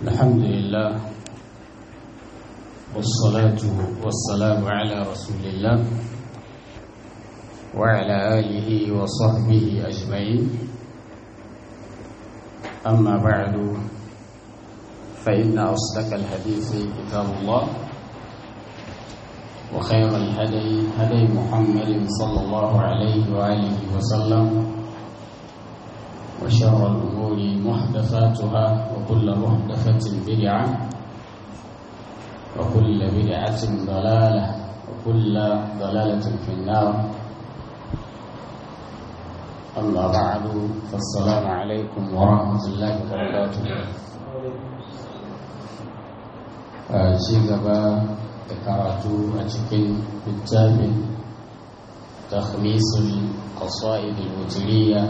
الحمد لله والصلاة والسلام على رسول الله وعلى آله وصحبه أجمعين أما بعد فإن أصدق الحديث كتاب الله وخير الهدي هدي محمد صلى الله عليه وآله وسلم وشر الأمور محدثاتها وكل محدثة بدعة وكل بدعة ضلالة وكل ضلالة في النار أما بعد فالسلام عليكم ورحمة الله وبركاته ci gaba da karatu a cikin littafin takhmisul qasaid al-wutriyya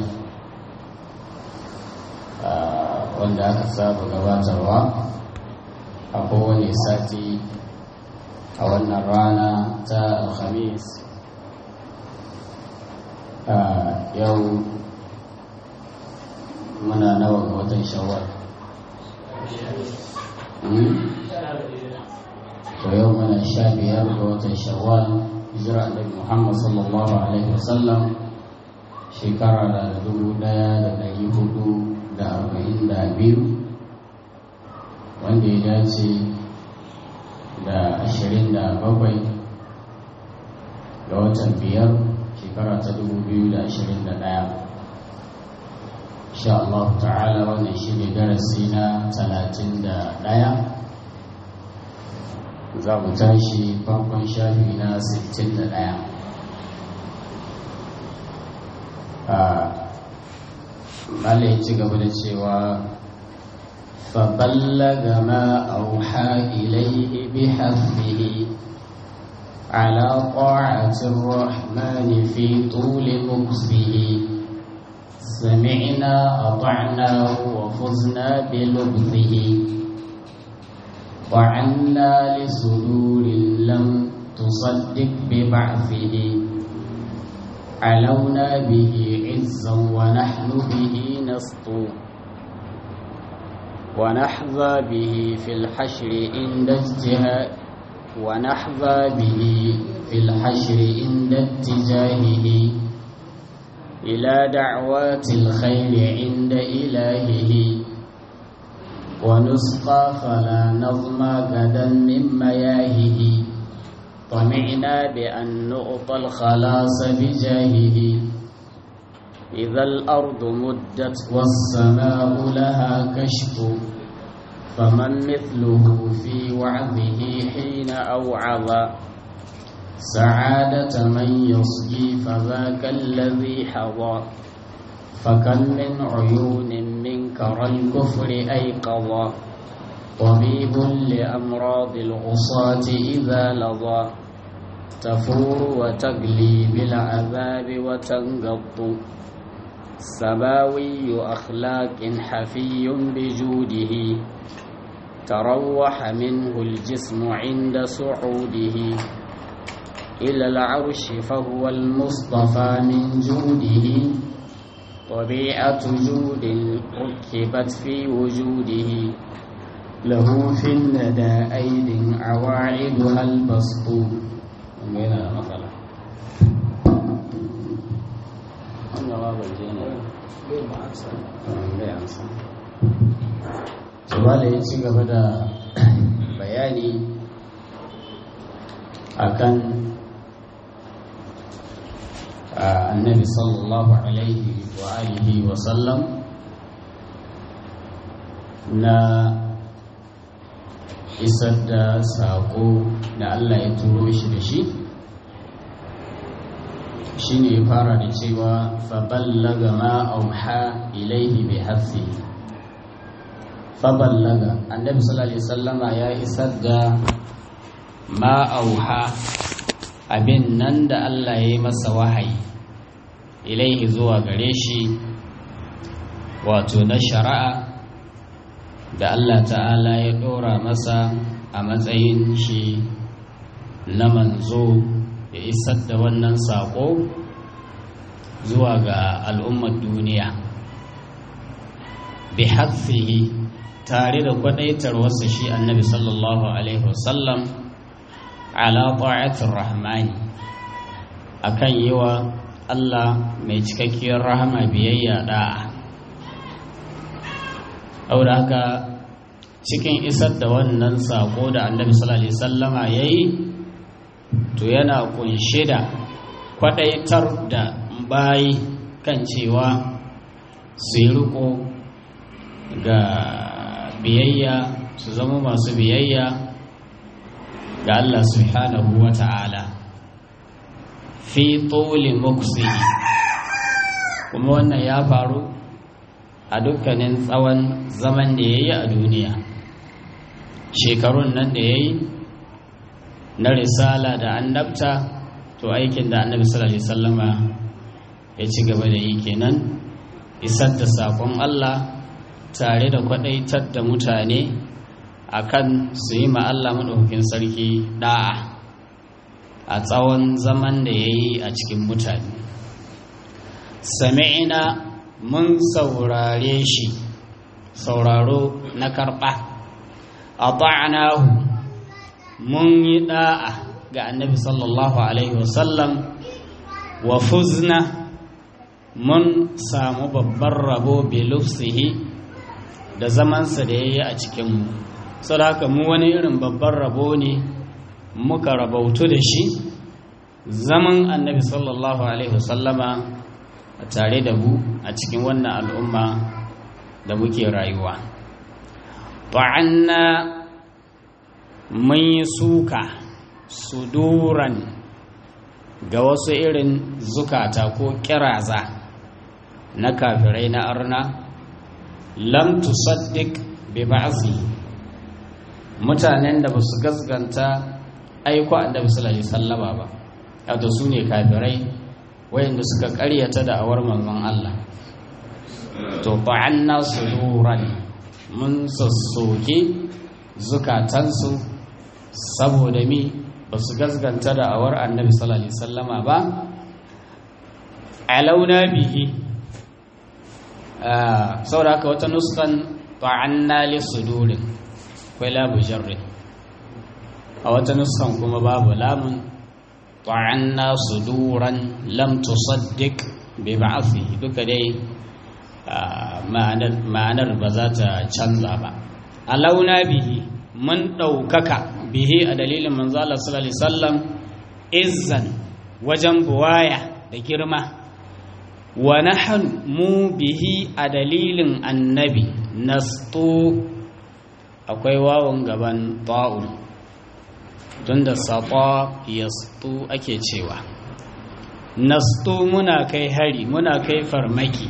wanda aka saba gabatarwa a kowane sati a wannan rana ta alhamis yau muna nawa ga watan shawar to yau muna sha biyar ga watan shawwal hijira annabi muhammad sallallahu alaihi wasallam shekara da dubu daya da dari hudu da arba'in da biyu wanda ya dace da ashirin da bakwai ga watan biyar shekara ta dubu biyu da ashirin da ɗaya insha Allah ta'ala wannan shi ne darasi na talatin da ɗaya za mu tashi farkon shafi na sittin da ɗaya malai ci gaba da cewa فبلغ ما أوحى إليه بحفظه على طاعة الرحمن في طول مكسه سمعنا أطعناه وفزنا بلبثه وعنا لصدور لم تصدق ببعثه علونا به عزا ونحن به نسطو ونحظى به في الحشر عند اجتهاد ونحظى به في الحشر عند اتجاهه إلى دعوات الخير عند إلهه ونسقى فلا نظم غدا من مياهه طمعنا بأن نعطى الخلاص بجاهه إذا الأرض مدت والسماء لها كشف فمن مثله في وعظه حين أوعظ سعادة من يصجي فذاك الذي حظى فكم من عيون منكر الكفر أيقظا طبيب لأمراض العصاة إذا لظى تفور وتقلي بالعذاب وتنقض سماوي أخلاق حفي بجوده تروح منه الجسم عند صعوده إلى العرش فهو المصطفى من جوده طبيعة جود ركبت في وجوده له في الندى أيد عواعدها البسط مثلا Tumala ya ci gaba da bayani akan annabi sallallahu alaihi wa alihi wa sallam na isar da saƙo da Allah ya turo shi da shi shi ne ya fara da cewa faballaga ma auha ilaihi bi hafi faballaga annabi sallallahu alaihi sallama ya isar da ma auha abin nan da Allah ya yi masa wahayi ilaihi zuwa gare shi wato na shari'a da Allah ta'ala ya ɗora masa a matsayin shi na manzo ya isar da wannan saƙo zuwa ga al'ummar duniya bi hadfihi tare da kwadaitar wasu shi annabi sallallahu alaihi wasallam ala ta'atir rahmani akan yi wa Allah mai cikakkiyar rahama biyayya da'a aure haka cikin isar da wannan sako da annabi sallallahu alaihi wasallama yayi to yana kunshe da kwadaitar da bayi kan cewa su yi riko ga biyayya su zama masu biyayya ga Allah subhanahu wa ta'ala fi tsoli muksihi kuma wannan ya faru a dukkanin tsawon zaman da ya yi a duniya shekarun nan da ya yi na risala da annabta to aikin da annabi sallallahu alaihi wasallama ya ci gaba da yi kenan isar da sakon Allah tare da kwadaitar da mutane akan su yi ma Allah madaukakin sarki da'a a tsawon zaman da ya yi a cikin mutane sami'ina mun saurare shi sauraro na karɓa a ta'anahu mun yi da'a ga annabi sallallahu alaihi wasallam wa fuzna mun samu babban rabo bilufsihi da zamansa da ya yi a cikinmu sau da haka mu wani irin babban rabo ne muka rabautu da shi zaman annabi sallallahu alaihi wasallama a tare da mu a cikin wannan al'umma da muke rayuwa ta'anna mun yi suka suduran ga wasu irin zukata ko kiraza na kafirai na arna lam tusaddiq bi ba'zi mutanen da basu gasganta aiko annabi sallallahu alaihi wasallama ba wato su ne kafirai wayanda suka karyata da awar manzon Allah to ta'anna suduran mun sassoke zukatansu saboda mi ba su gasganta da awar annabi sallallahu alaihi wasallama ba alauna bihi saboda haka wata nuskan ta'anna li sudurin akwai labu jarri a wata nuskan kuma babu lamun ta'anna suduran lam tusaddiq bi ba'athihi duka dai ma'anar ba za ta canza ba alauna bihi mun ɗaukaka bihi a dalilin manzala sallallahu alaihi wasallam izzan wajen buwaya da girma wa nahnu mu bihi a dalilin annabi nastu akwai wawon gaban ta'un tunda sata yastu ake cewa nastu muna kai hari muna kai farmaki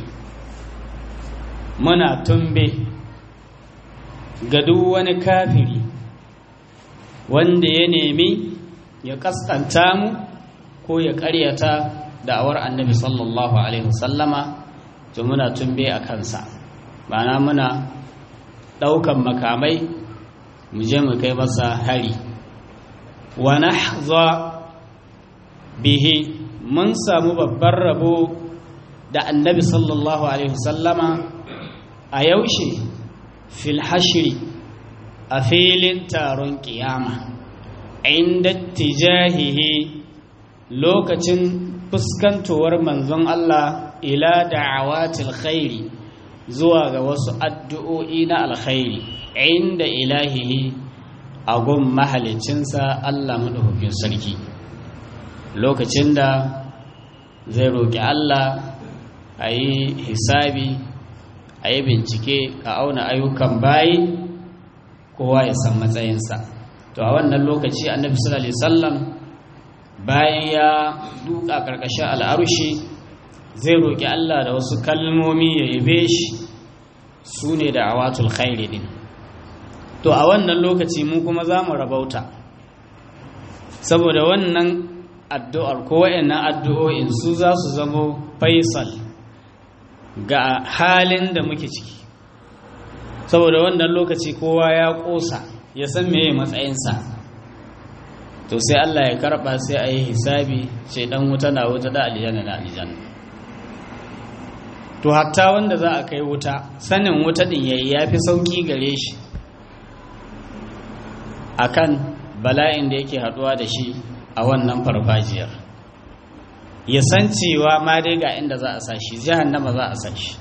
muna tumbe ga duk wani kafiri wanda ya nemi ya kaskanta mu ko ya karyata da'awar annabi sallallahu alaihi wasallama to muna tumbe a kansa ma'ana muna ɗaukan makamai mu je mu kai masa hari wa nahza bihi mun samu babban rabo da annabi sallallahu alaihi wasallama a yaushe fil hashri a filin taron kiyama inda tijahihi lokacin fuskantowar manzon Allah ila da'awatil khairi zuwa ga wasu addu'o'i na alkhairi inda ilahihi a gun mahalicinsa Allah maɗaukakin sarki lokacin da zai roƙi Allah a yi hisabi a yi bincike a auna ayyukan bayi kowa ya san matsayinsa to a wannan lokaci annabi sallallahu alaihi wasallam bayan ya duka karkashin al'arushi zai roƙi Allah da wasu kalmomi ya yabe shi su ne da awatul khairi din to a wannan lokaci mu kuma za mu rabauta saboda wannan addu'ar ko wayannan addu'o'in su za su zamo faisal ga halin da muke ciki saboda wannan lokaci kowa ya ƙosa ya san meye matsayinsa to sai Allah ya karɓa sai a yi hisabi ce ɗan wuta na wuta da aljanna na aljanna to hatta wanda za a kai wuta sanin wuta din yayi yafi sauki gare shi akan bala'in da yake haduwa da shi a wannan farfajiyar ya san cewa ma dai ga inda za a sa shi jahannama za a sa shi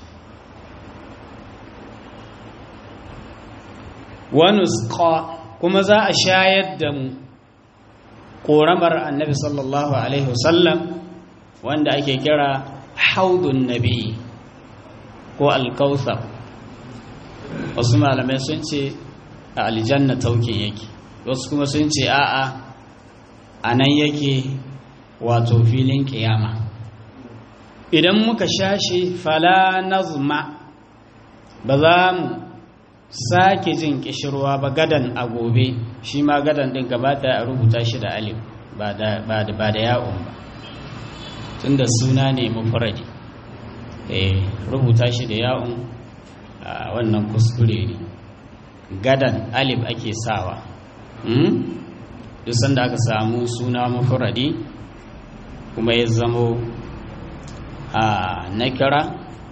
wani kuma za a shayar da mu ƙoramar annabi sallallahu alaihi wasallam wanda ake kira haudun nabi ko alkautsar wasu malamai sun ce a aljanna tauke yake wasu kuma sun ce a'a a nan yake wato filin kiyama idan muka shashi fala nazma ba za mu sake jin kishirwa ba gadan a gobe shi ma gadan din gabata a rubuta shi da alif ba da ya'un ba tun da suna ne mufradi eh rubuta shi da ya'un a wannan kuskure ne gadan alif ake sawa duk sanda aka samu suna mufradi kuma ya zamo a nakira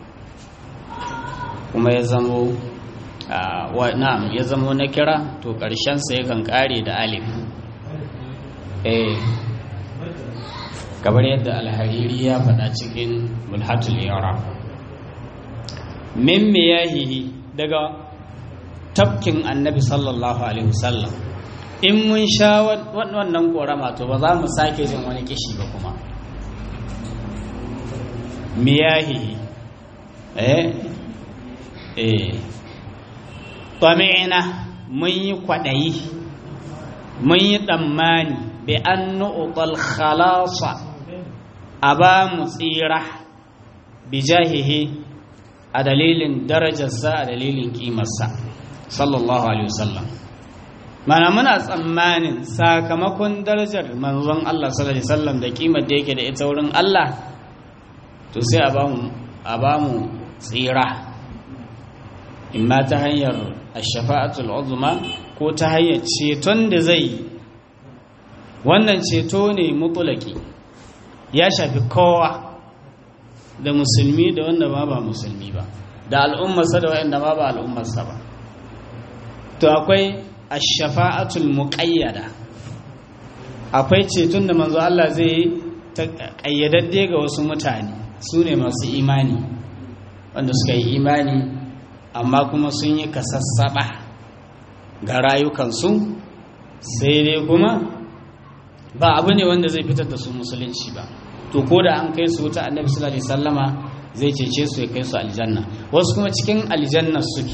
kuma ya zamo na'am ya zamo nakira to ƙarshensa yakan ƙare da alif eh kamar yadda alhariri ya faɗa cikin mulhatul yara min miyahihi daga tafkin annabi sallallahu alaihi wasallam in mun sha wannan korama to ba za mu sake jin wani kishi ba kuma miyahihi eh eh tami'na mun yi kwaɗayi mun yi tsammani bi an nu'utal khalasa a ba mu tsira bi jahihi a dalilin darajarsa a dalilin kimarsa sallallahu alaihi wasallam mana muna tsammanin sakamakon darajar manzon Allah sallallahu alaihi wasallam da kimar da yake da ita wurin Allah to sai a bamu a bamu tsira imma ta hanyar ash-shafa'atul uzma ko ta hanyar ceton da zai wannan ceto ne mutulaki ya shafi kowa da musulmi da wanda ma ba musulmi ba da al'ummarsa da wanda ma ba al'ummarsa ba to akwai ash-shafa'atul muqayyada akwai ceton da manzo Allah zai yi ta kayyadadde ga wasu mutane su ne masu imani wanda suka yi imani amma kuma sun yi kasassaba ga rayukansu sai dai kuma ba abu ne wanda zai fitar da su musulunci ba to ko da an kai su wuta annabi sallallahu alaihi wasallama zai cece su ya kai su aljanna wasu kuma cikin aljanna suke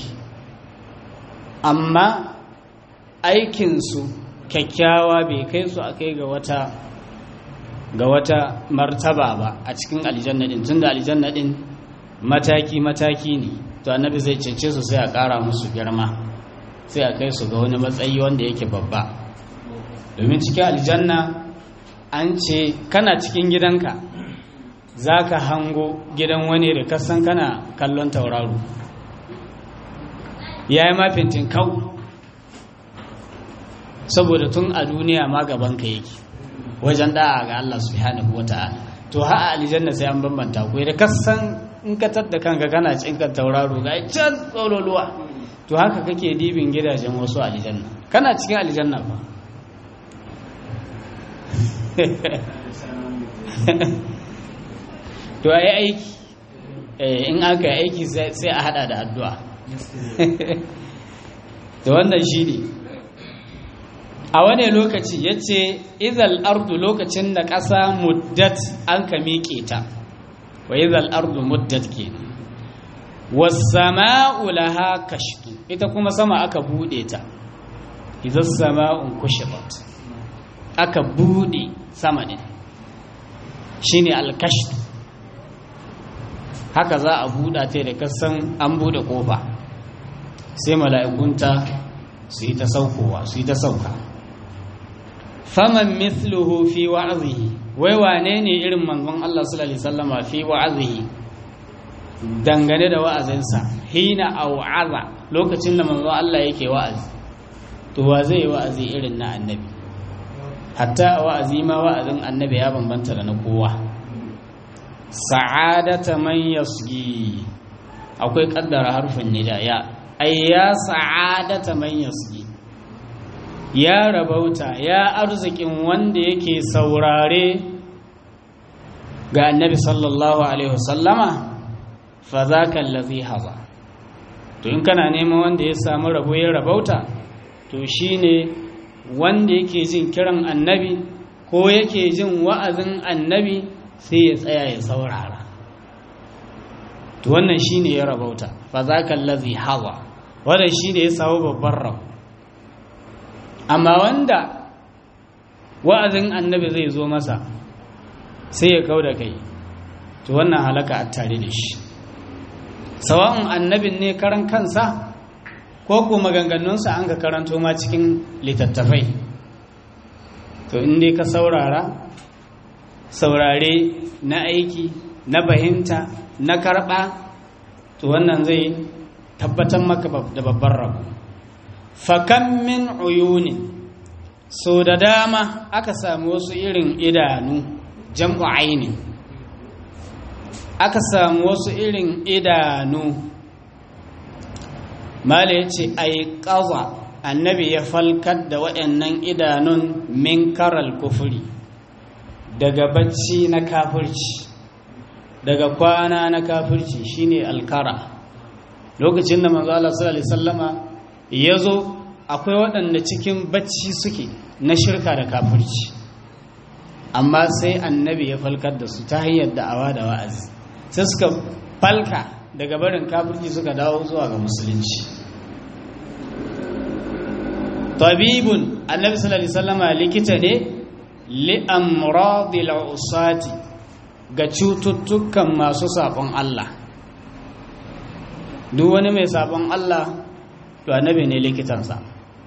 amma aikinsu kyakkyawa bai kai su a kai ga wata ga wata martaba ba a cikin aljanna din tunda aljanna din mataki mataki ne to annabi zai cece su sai a ƙara musu girma sai a kai su ga wani matsayi wanda yake babba domin cikin aljanna an ce kana cikin gidanka za ka hango gidan wani da kasan kana kallon tauraro ya yi mafintin kau saboda tun a duniya ma gabanka yake wajen da'a ga Allah subhanahu wa ta'ala to ha a aljanna sai an bambanta ku da kasan in ka tadda kanka kana cinka tauraro ga can tsololuwa to haka kake dibin gidajen wasu aljanna kana cikin aljanna ba to a yi aiki in aka yi aiki sai a hada da addu'a to wannan shi ne a wane lokaci ya ce izal ardu lokacin da ƙasa muddat an ka miƙe ta wa izal ardu muddat ke wasama'u laha kashtu ita kuma sama aka buɗe ta izal sama'un kushibat aka buɗe sama ɗin shi ne alkashtu haka za a buɗa ta da kasan an buɗe ƙofa sai mala'ikunta su yi ta saukowa su yi ta sauka faman mithluhu fi wa'azihi wai wane ne irin manzon Allah sallallahu alaihi wasallama fi wa'azihi dangane da wa'azinsa hina au'aza lokacin da manzon Allah yake wa'azi to wa zai yi wa'azi irin na annabi hatta a wa'azi ma wa'azin annabi ya bambanta da na kowa sa'adata man yasgi akwai kaddara harfin nida ya ai ya sa'adata man yasgi ya rabauta ya arzikin wanda yake saurare ga annabi sallallahu alaihi wasallama fa zaka allazi haza to in kana neman wanda ya samu rabo ya rabauta to shine wanda yake jin kiran annabi ko yake jin wa'azin annabi sai ya tsaya ya saurara to wannan shine ya rabauta fa zaka allazi haza wannan shine ya samu babban rabo amma wanda wa'azin annabi zai zo masa sai ya kau da kai to wannan halaka a tare da shi sawa'un annabin ne karan kansa ko ko maganganunsa an ka karanto ma cikin littattafai to in dai ka saurara saurare na aiki na fahimta na karɓa to wannan zai tabbatar maka da babban rabu fakan min uyunin so da dama aka samu wasu irin idanu jam'u aini aka samu wasu irin idanu mala ya ce ai ƙaza annabi ya falkar da waɗannan idanun min karal kufuri daga bacci na kafirci daga kwana na kafirci shine alkara lokacin da manzo Allah sallallahu alaihi wasallama ya zo akwai waɗanda cikin bacci suke na shirka da kafirci amma sai annabi ya falkar da su ta hanyar da'awa da wa'azi sai suka falka daga barin kafirci suka dawo zuwa ga musulunci tabibun annabi sallallahu alaihi wasallama likita ne li amradil usati ga cututtukan masu sabon Allah duk wani mai sabon Allah to annabi ne likitansa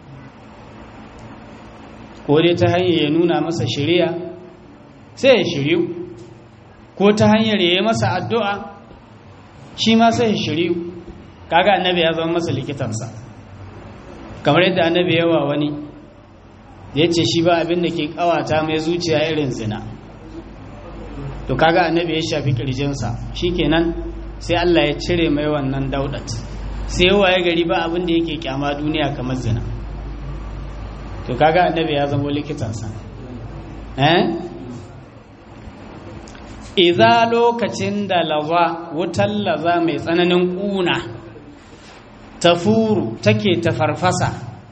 ko dai ta hanyar ya nuna masa shiriya sai ya shiryu ko ta hanyar ya yi masa addu'a shi ma sai ya shiryu kaga annabi ya zama masa likitansa kamar yadda annabi yawa wani da ya ce shi ba abin da ke kawata mai zuciya irin zina to kaga annabi ya shafi kirjinsa kenan sai Allah ya cire mai wannan daudat sai waye gari ba abin da yake kyama duniya kamar zina to kaga annabi ya zama likitansa eh idza lokacin da laza wutar laza mai tsananin kuna tafuru take tafarfasa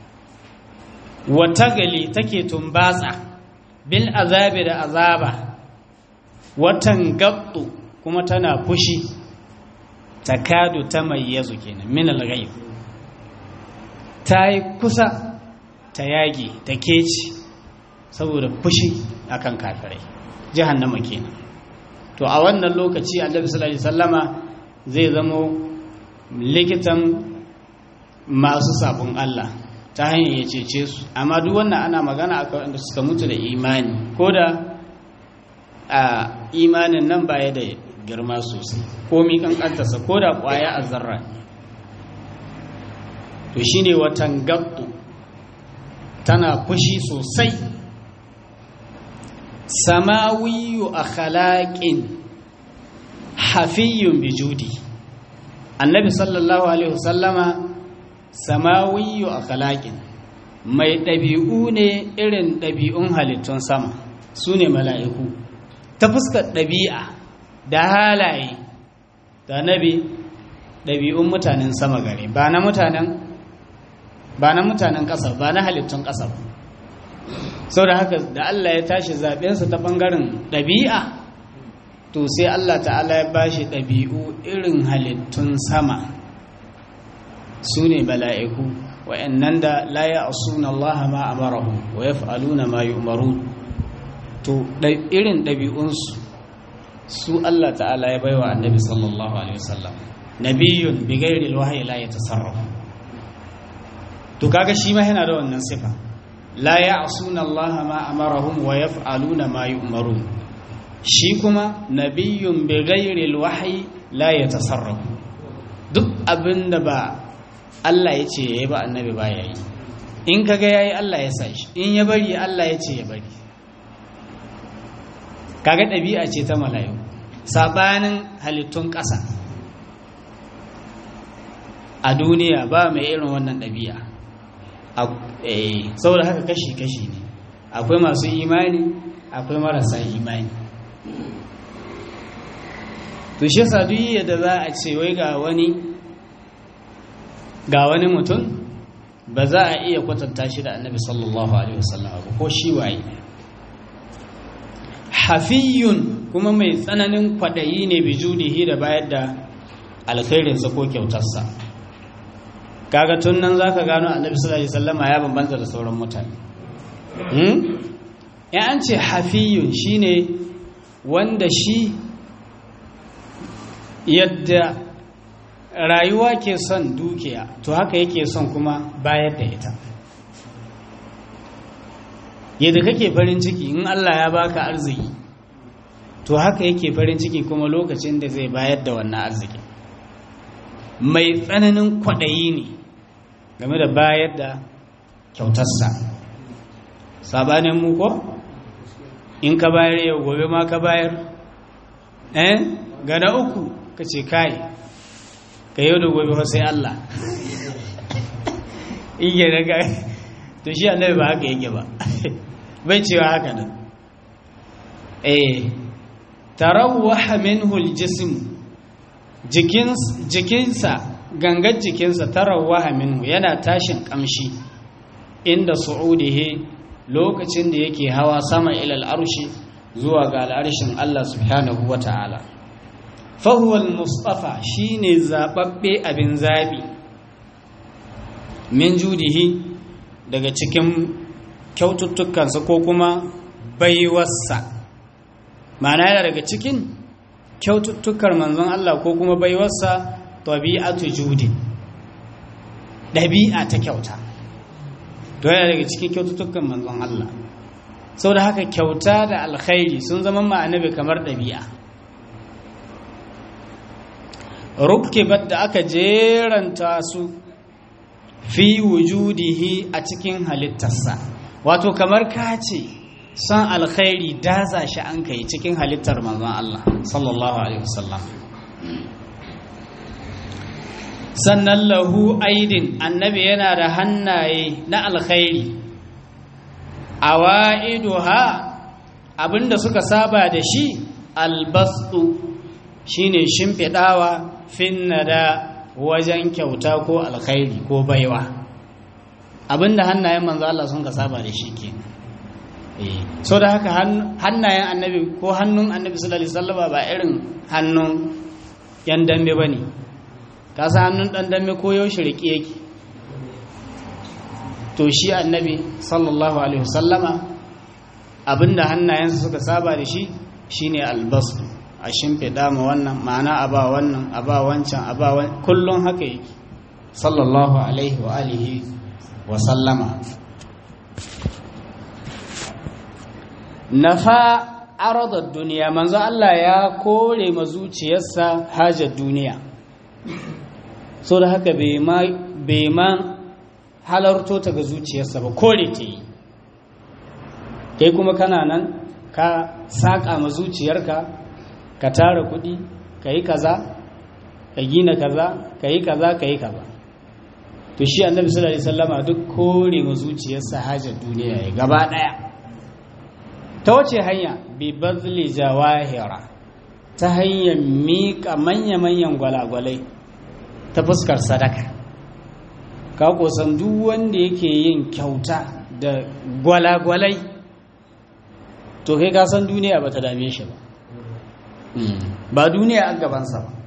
wata gali take tumbatsa bil azabi da azaba watan gabdu kuma tana fushi takadu ta mayyazu kenan min al-ghaib ta yi kusa ta yage ta keci saboda fushi akan kafirai jahannama kenan to a wannan lokaci annabi sallallahu alaihi wasallama zai zamo likitan masu sabon Allah ta hanyar ya cece su amma duk wannan ana magana akan wanda suka mutu da imani ko da a imanin nan baya da girma sosai ko mi kankantarsa ko da kwaya a zarra to shine watan gaddu tana fushi sosai samawiyu a khalaƙin hafiyun bijudi annabi sallallahu alaihi wasallama samawiyu a khalaƙin mai ɗabi'u ne irin ɗabi'un halittun sama su ne mala'iku ta fuskar ɗabi'a da halaye da nabi ɗabi'un mutanen sama gare ba na mutanen ba na mutanen ƙasa ba na halittun ƙasa ba sau da haka da Allah ya tashi zaɓensa ta ɓangaren ɗabi'a to sai Allah ta'ala ya ba shi ɗabi'u irin halittun sama su ne bala'iku wa'yannan da la ya asuna Allah ma amarahu wa ya fa'aluna ma yi umaru to irin ɗabi'unsu su Allah ta'ala ya baiwa annabi sallallahu alaihi wasallam nabiyun bi ghairi alwahyi la yatasarrafu to kaga shi ma yana da wannan sifa la ya'suna Allah ma amarahum wa yaf'aluna ma yu'marun shi kuma nabiyyun bi ghairi alwahyi la yatasarrafu duk abinda ba Allah ya ce yayi ba annabi ba yayi in kaga yayi Allah ya sa shi in ya bari Allah ya ce ya bari kaga ɗabi'a ce ta mala'iku sabanin halittun ƙasa a duniya ba mai irin wannan ɗabi'a saboda haka kashi-kashi ne akwai masu imani akwai marasa imani to shi yasa duk yadda za a ce wai ga wani ga wani mutum ba za a iya kwatanta shi da annabi sallallahu alaihi wasallam ba ko shi waye hafiyun kuma mai tsananin kwaɗayi ne bijudihi da bayar da alkhairinsa ko kyautarsa kaga tun nan zaka gano annabi sallallahu alaihi wasallama ya bambanta da sauran mutane hmm ya an ce hafiyun shine wanda shi yadda rayuwa ke son dukiya to haka yake son kuma bayar da ita yadda kake farin ciki in Allah ya baka arziki to haka yake farin ciki kuma lokacin da zai bayar da wannan arziki mai tsananin kwaɗayi ne game da bayar da kyautarsa sabanin mu ko in ka bayar yau gobe ma ka bayar eh ga na uku ka ce kai ka yau da gobe sai Allah iya daga to shi annabi ba haka yake ba bai cewa haka nan eh tarawwaha minhu aljism jikinsa gangar jikinsa tarawwaha minhu yana tashin kamshi inda su'udihi lokacin da yake hawa sama ilal arshi zuwa ga al'arshin Allah subhanahu wata'ala fahuwal mustafa shine zababbe abin zabi min judihi daga cikin kyaututtukansa ko kuma baiwarsa ma'ana yana daga cikin kyaututtukar manzon Allah ko kuma baiwarsa tabi'atu judi ɗabi'a ta kyauta to yana daga cikin kyaututtukan manzon Allah sau da haka kyauta da alkhairi sun zama ma'anabi kamar ɗabi'a rukkibat da aka jeranta su fi wujudihi a cikin halittarsa wato kamar ka ce son alkhairi daza shi an kai cikin halittar manzon Allah sallallahu alaihi wasallam sannan lahu aidin annabi yana da hannaye na alkhairi awaiduha abinda suka saba da shi albastu shine shimfidawa finnada wajen kyauta ko alkhairi ko baiwa abinda hannayen manzo Allah sun ka saba da shi ke eh so da haka hannayen annabi ko hannun annabi sallallahu alaihi wasallam ba irin hannun yan dambe bane ka san hannun dan dambe ko yaushe rike yake to shi annabi sallallahu alaihi wasallama abinda hannayensa suka saba da shi shine albasu a shimfiɗa ma wannan ma'ana a ba wannan a ba wancan a ba kullum haka yake sallallahu alaihi wa alihi wa sallama nafa aradar duniya manzo Allah ya kore ma zuciyarsa hajar duniya so da haka bai ma halarto ta ga zuciyarsa ba kore ta yi kai kuma kana nan ka saƙa ma zuciyarka ka tara kuɗi ka yi kaza ka gina kaza ka yi kaza ka yi kaza to shi annabi sallallahu alaihi wasallama duk kore ma zuciyarsa hajar duniya ya gaba ɗaya ta wace hanya bi bazli jawahira ta hanyar miƙa manya-manyan gwalagwalai ta fuskar sadaka ka kusan duk wanda yake yin kyauta da gwalagwalai to kai ka san duniya ba ta dame shi ba ba duniya a gabansa ba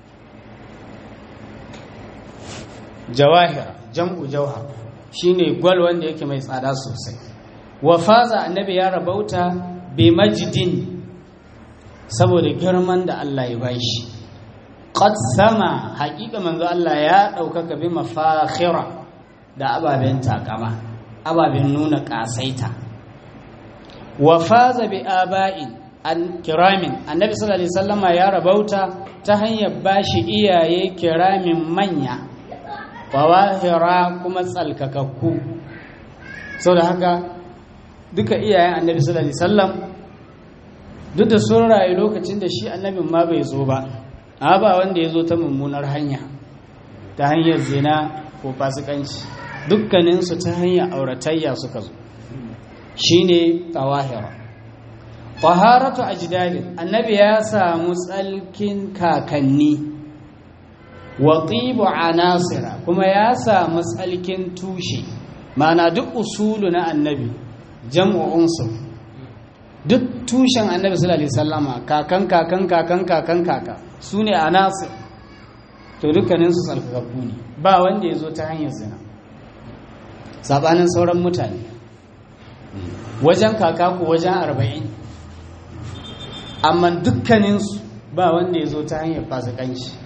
jawahir jam'u jauhar shine gwal wanda yake mai tsada sosai wa faza annabi ya rabauta bi majdin saboda girman da Allah ya bashi qad sama haƙiƙa manzo Allah ya ɗaukaka bi mafakhira da ababen takama ababen nuna ƙasaita wa faza bi aba'in an kiramin annabi sallallahu alaihi wasallama ya rabauta ta hanyar bashi iyaye kiramin manya fawahira kuma tsalkakakku sau da haka duka iyayen annabi sallallahu alaihi wasallam duk da sun rayu lokacin da shi annabin ma bai zo ba a ba wanda ya zo ta mummunar hanya ta hanyar zina ko fasikanci dukkaninsu ta hanyar auratayya suka zo shi ne tawahira taharatu ajdadin annabi ya samu tsalkin kakanni wa tibu anasira kuma ya samu tsalkin tushe mana duk usulu na annabi jam'u unsur duk tushen annabi sallallahu alaihi wasallama kakan kakan kakan kakan kaka su ne anasir to dukkaninsu tsalkakakku ne ba wanda ya zo ta hanyar zina sabanin sauran mutane wajen kaka ko wajen arba'in amma dukkaninsu ba wanda ya zo ta hanyar fasikanci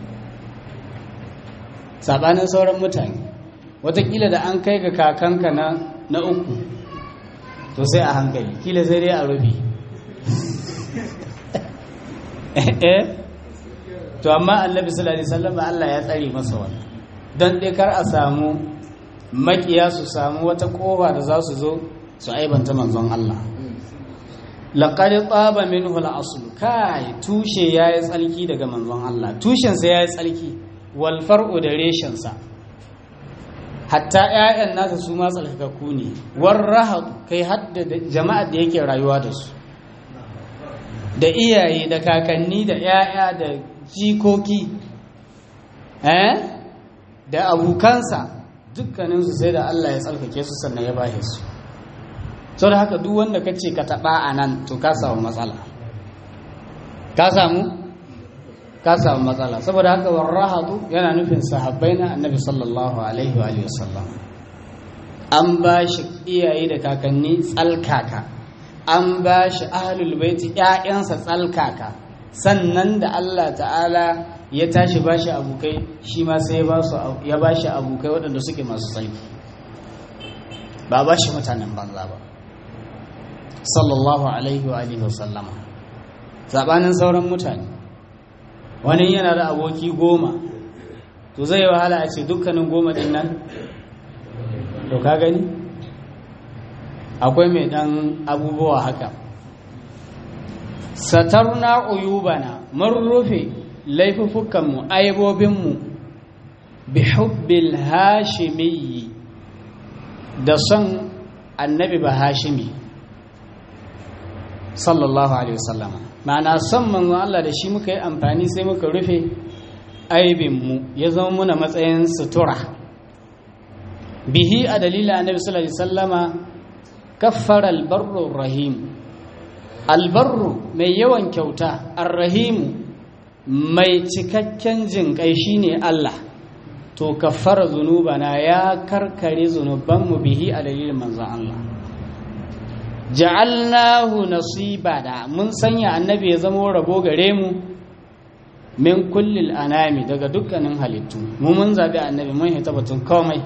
sabanin sauran mutane watakila da an kai ga kakanka na, na uku to sai a hankali kila sai dai a rubi to amma annabi sallallahu alaihi wasallam Allah ya tsare masa wannan don dai kar a samu makiya su samu wata kofa da za su zo su aibanta manzon Allah laqad taba minhu al-asl kai tushe yayi tsalki daga manzon Allah tushen sa yayi tsalki wal far'u da reshen sa hatta ƴaƴan nasa su ma tsalkakakku ne war rahab kai hadda jama'a da yake rayuwa da su da iyaye da kakanni da ƴaƴa da jikoki eh da abokansa dukkaninsu sai da Allah ya tsalkake su sannan ya bahe su sau da haka duk wanda ka ce ka taɓa a nan to ka samu matsala ka samu ka samu matsala saboda haka warrahatu yana nufin sahabbai na annabi sallallahu alaihi wa sallam an ba shi iyaye da kakanni tsalkaka an ba shi ahlul baiti ƴaƴansa tsalkaka sannan da Allah ta'ala ya tashi ba shi abokai shi ma sai ya ba shi abokai waɗanda suke masu tsalki ba ba shi mutanen banza ba sallallahu alaihi wa alihi wasallama sabanin sauran mutane wani yana da aboki goma to zai yi wahala a ce dukkanin goma din nan to ka gani akwai mai ɗan abubuwa haka satarna uyubana mun rufe laifuffukanmu aibobinmu bi hubbil hashimiyyi da son annabi ba hashimi sallallahu alaihi wasallam ma'ana son manzon Allah da shi muka yi amfani sai muka rufe aibinmu ya zama muna matsayin sutura bihi a dalilin annabi sallallahu alaihi wasallama kaffara albarru rahim albarru mai yawan kyauta arrahimu mai cikakken jinƙai shine Allah to kaffara zunubana ya karkare zunubanmu bihi a dalilin manzon Allah ja'alnahu nasibana mun sanya annabi ya zama rabo gare mu min kullil anami daga dukkanin halittu mu mun zabi annabi mun hita batun komai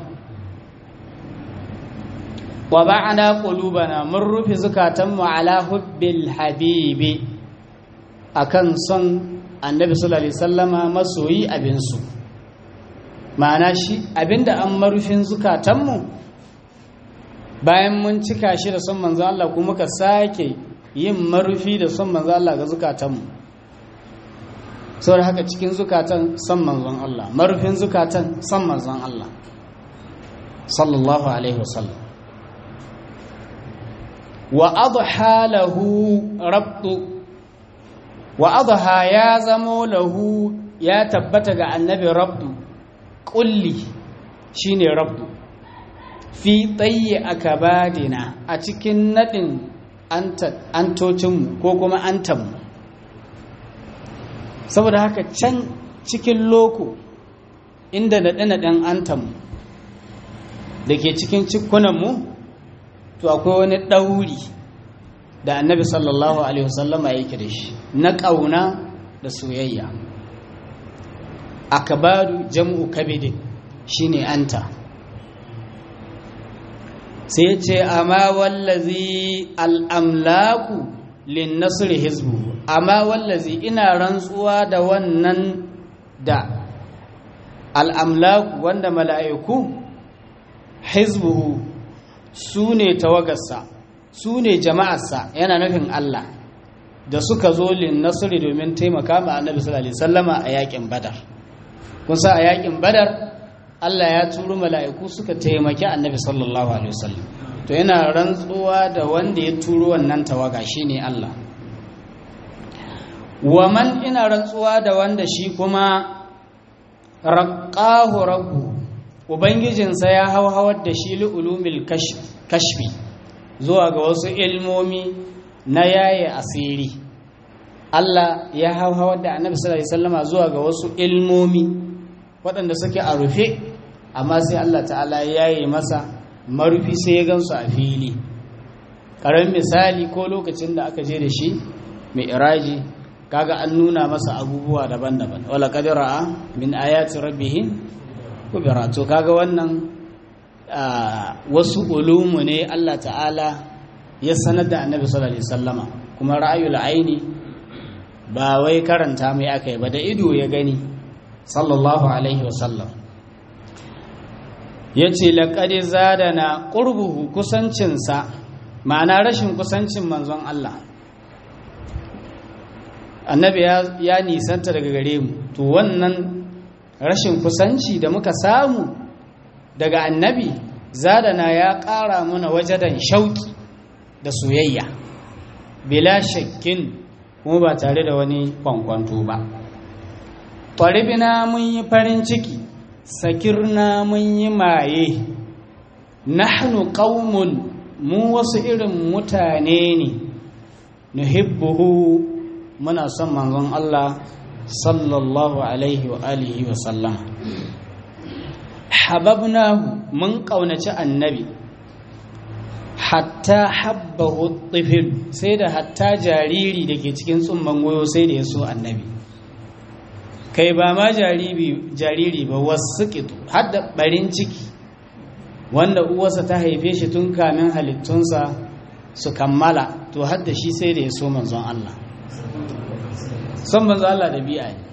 wa ba'ana qulubana mun rufe zukatanmu ala hubbil habibi akan son annabi sallallahu alaihi wasallama masoyi abinsu ma'ana shi abinda an marufin zukatanmu bayan mun cika shi da son manzo Allah kuma muka sake yin marufi da son manzo Allah ga zukatanmu saboda haka cikin zukatan son manzon Allah marufin zukatan son manzon Allah sallallahu alaihi wasallam wa adha lahu rabtu wa adha ya zamo lahu ya tabbata ga annabi rabdu kulli shine rabdu fi tsaye akabadina a cikin nadin antocinmu ko kuma antanmu saboda haka can cikin loko inda naɗe-naɗen antanmu da ke cikin cikunanmu to akwai wani ɗauri da annabi sallallahu alaihi wasallama yake da shi na ƙauna da soyayya akabadu jam'u kabidin shine anta sai ce amma wallazi al'amlaku lin nasri hizbu amma wallazi ina rantsuwa da wannan da al'amlaku wanda mala'iku hizbuhu su ne tawagarsa su ne jama'arsa yana nufin Allah da suka zo lin nasri domin taimaka ma annabi sallallahu alaihi wasallama a yakin badar kun sa a yakin badar Allah ya turo mala'iku suka taimaki annabi sallallahu alaihi wasallam to yana rantsuwa da wanda ya turo wannan tawaga shine Allah wa man ina rantsuwa da wanda shi kuma raƙahu rabbu ubangijinsa ya hauhawar da shi li'ulumil kashfi zuwa ga wasu ilmomi na yaye asiri Allah ya hauhawar da annabi sallallahu alaihi wasallama zuwa ga wasu ilmomi waɗanda suke a rufe amma sai Allah ta'ala ya yaye masa marufi sai ya gansu a fili ƙaramin misali ko lokacin da aka je da shi mai iraji kaga an nuna masa abubuwa daban-daban wala kadira min ayati rabbih kubira to kaga wannan wasu ulumu ne Allah ta'ala ya sanar da annabi sallallahu alaihi wasallama kuma ra'ayul aini ba wai karanta mai akai ba da ido ya gani sallallahu alaihi wasallam yace laqad zadana qurbuhu kusancinsa ma'ana rashin kusancin manzon Allah annabi ya nisanta daga gare mu to wannan rashin kusanci da muka samu daga annabi zadana ya ƙara muna wajadan shauki da soyayya bila shakkin kuma ba tare da wani kwankwanto ba ƙwaribina mun yi farin ciki sakirna mun yi maye nahnu qaumun mu wasu irin mutane ne nuhibbuhu muna son manzon Allah sallallahu alaihi wa alihi wa sallam hababnahu mun kaunaci annabi hatta habbahu tifil sai da hatta jariri da ke cikin tsumman goyo sai da ya so annabi kai ba ma jariri ba wasu kitu har da barin ciki wanda uwarsa ta haife shi tun kamin halittunsa su kammala to har da shi sai da ya so manzon Allah son manzo Allah ɗabi'a ne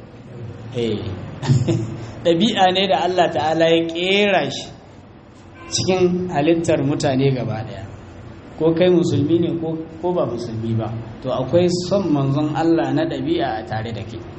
ɗabi'a ne da Allah ta'ala ya ƙera shi cikin halittar mutane gaba ɗaya ko kai musulmi ne ko ba musulmi ba to akwai son manzon Allah na ɗabi'a a tare da ke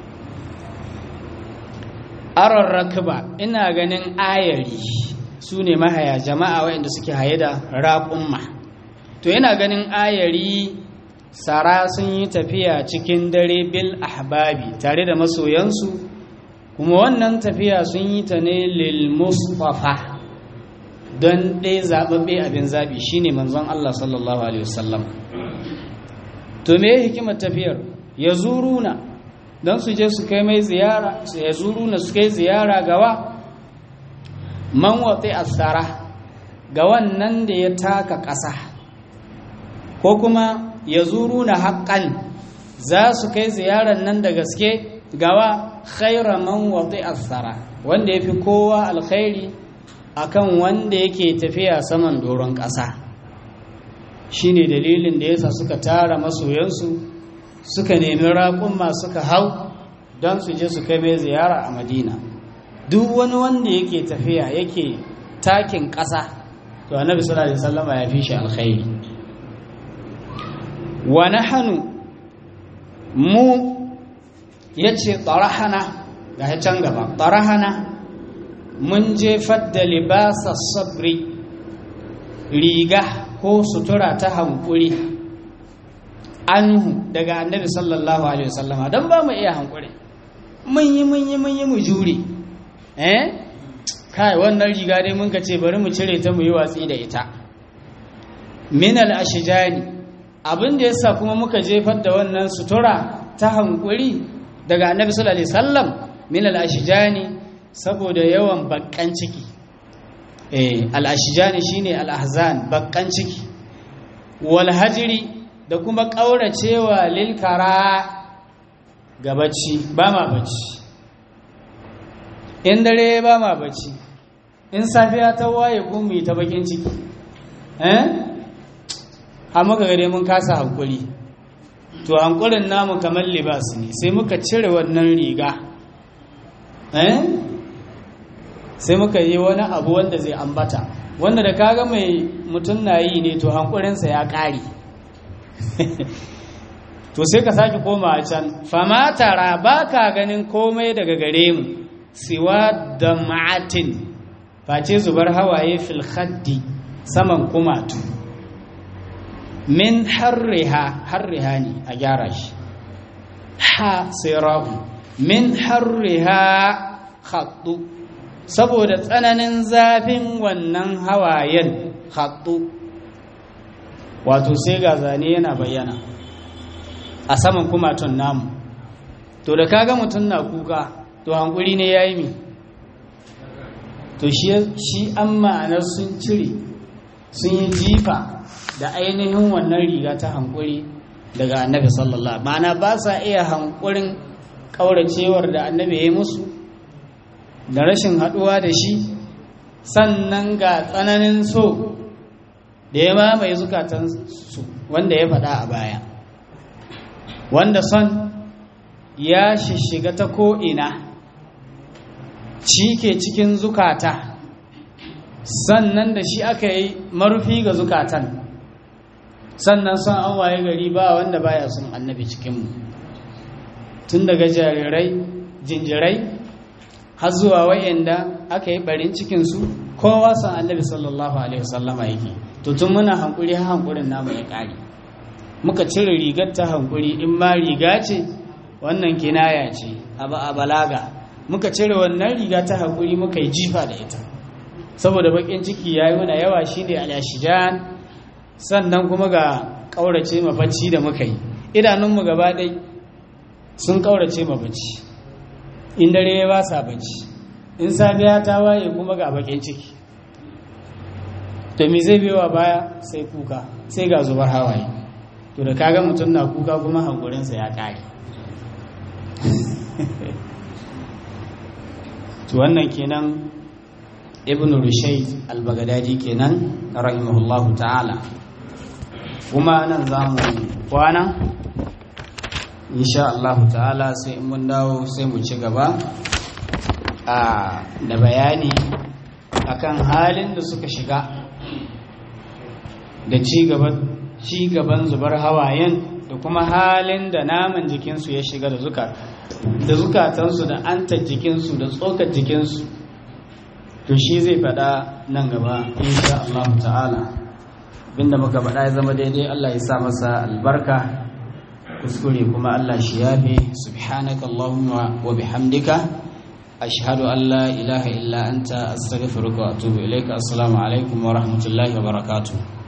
aron rakba ina ganin ayari su ne mahaya jama'a waɗanda suke haye da raƙumma to yana ganin ayari sara sun yi tafiya cikin dare bil ahbabi tare da masoyansu kuma wannan tafiya sun yi ta ne lil mustafa don ɗaya zaɓaɓɓe abin zaɓi shine manzon Allah sallallahu alaihi wasallam to me hikimar tafiyar ya zuruna don su je su kai mai ziyara su ya zuruna su kai ziyara gawa man watsi asara ga wannan da ya taka ƙasa ko kuma ya zuru na haƙƙan za su kai ziyarar nan da gaske gawa khaira man wati asara wanda ya fi kowa alkhairi akan wanda yake tafiya saman doron ƙasa shine dalilin da yasa suka tara masoyansu suka nemi raƙumma suka hau don su je su kai mai ziyara a madina duk wani wanda yake tafiya yake takin ƙasa to annabi sallallahu alaihi wasallama ya fi shi alkhairi wa nahnu mu yace tarahana ga can gaba tarahana mun jefar da libasa sabri riga ko sutura ta hankuri anhu daga annabi sallallahu alaihi wasallama don ba mu iya hankuri mun yi mun yi mun yi mu jure eh kai wannan riga dai mun ka ce bari mu cire ta mu yi watsi da ita min al-ashjani abin da yasa kuma muka jefar da wannan sutura ta hankuri daga annabi sallallahu alaihi wasallam min al-ashjani saboda yawan bakkan ciki eh al-ashjani shine al-ahzan bakkan ciki wal hajri da kuma kauracewa lil kara ga bacci ba ma bacci in dare ba ma bacci in safiya ta waye gumi ta bakin ciki eh har muka gare mun kasa hankuri to hankurin namu kamar libas ne sai muka cire wannan riga eh sai muka yi wani abu wanda zai ambata wanda da kaga mai mutum na yi ne to hankurinsa ya ƙare to sai ka sake koma a can fama tara ba ka ganin komai daga gare mu siwa da ma'atin face zubar hawaye fil khaddi saman kumatu min harriha harriha ne a gyara shi ha sai ra'u min harriha khaddu saboda tsananin zafin wannan hawayen khaddu wato sai ga zane yana bayyana a saman kumatun namu to da kaga mutum na kuka to hankuri ne ya yi mi to shi an ma'anar sun cire sun yi jifa da ainihin wannan riga ta hankuri daga annabi sallallahu ma'ana ba sa iya hankurin kauracewar da annabi ya yi musu da rashin haduwa da shi sannan ga tsananin so da ya mamaye zukatansu wanda ya faɗa a baya wanda son ya shishiga ta ko'ina shi ke cikin zukata sannan da shi aka yi marufi ga zukatan sannan son an waye gari ba wanda baya son annabi cikinmu tun daga jarirai jinjirai har zuwa wayanda aka yi barin cikinsu kowa son annabi sallallahu alaihi wasallama yake to tun muna hankuri har hankurin namu ya ƙare muka cire rigar ta hankuri in ma riga ce wannan kinaya ce a balaga muka cire wannan riga ta hankuri muka yi jifa da ita saboda bakin ciki ya yi muna yawa shi ne alashijan sannan kuma ga ƙaurace mabacci da muka yi idanunmu gaba ɗai sun ƙaurace mabacci in dare ya ba sa bacci in safiya ta waye kuma ga bakin ciki to me zai biyo baya sai kuka sai ga zubar hawaye to da kaga mutum na kuka kuma hankurinsa ya kare to wannan kenan ibn rushayd al-baghdadi kenan rahimahullahu ta'ala kuma nan za mu kwana insha Allah ta'ala sai in mun dawo sai mu ci gaba a da bayani akan halin da suka shiga da ci gaban ci gaban zubar hawayen da kuma halin da naman jikinsu ya shiga da zuka da zukatansu da antar jikinsu da tsokar jikinsu to shi zai faɗa nan gaba insha Allah ta'ala abinda muka faɗa ya zama daidai Allah ya sa masa albarka kuskure kuma Allah shi yafe subhanaka allahumma wa bihamdika ashhadu an la ilaha illa anta astaghfiruka wa atubu ilaika assalamu alaikum wa rahmatullahi wa barakatuh